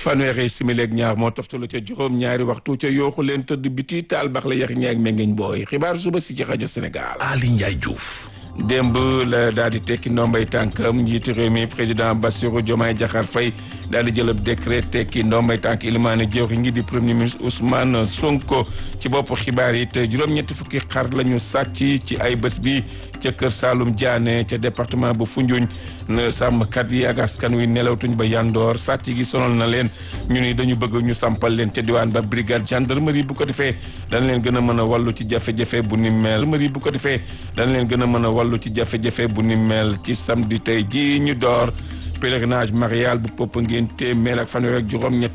fanweeri simili ak ñaar moo toftalu ca juróom ñaari waxtu ca yooxu leen tëdd biti taal bax la yax ñaag mengeñ booy xibaar suba si ci rajo Sénégal. Ali Ndiaye Diouf. démb la daal di tekki ndombay tànkam njiitu réew mi président Bassirou Diomaye Diakhar Faye daal di jël ab décret tekki ndombay tànk ilimaane jëwriñ ngi di premier ministre Ousmane Sonko ci bopp xibaar yi te juróom-ñetti fukki xar la ñu sàcc ci ay bés bi ca kër Saalum Diané ca département bu Foundiougne sàmmkat yi ak askan wi nelawtuñ ba yandoor sàcc gi sonal na leen ñu ni dañu bëgg ñu sampal leen ca diwaan ba brigade gendarmerie bu ko defee dañ leen gën a mën a wàllu ci jafe-jafe bu ni mel gendarmerie bu ko defee dañ leen gën a mën a wàllu ci jafe-jafe bu ni mel ci samedi tey ji ñu door pèlerinage marial bu Popenguine téeméer ak fanweer ak juróom ñett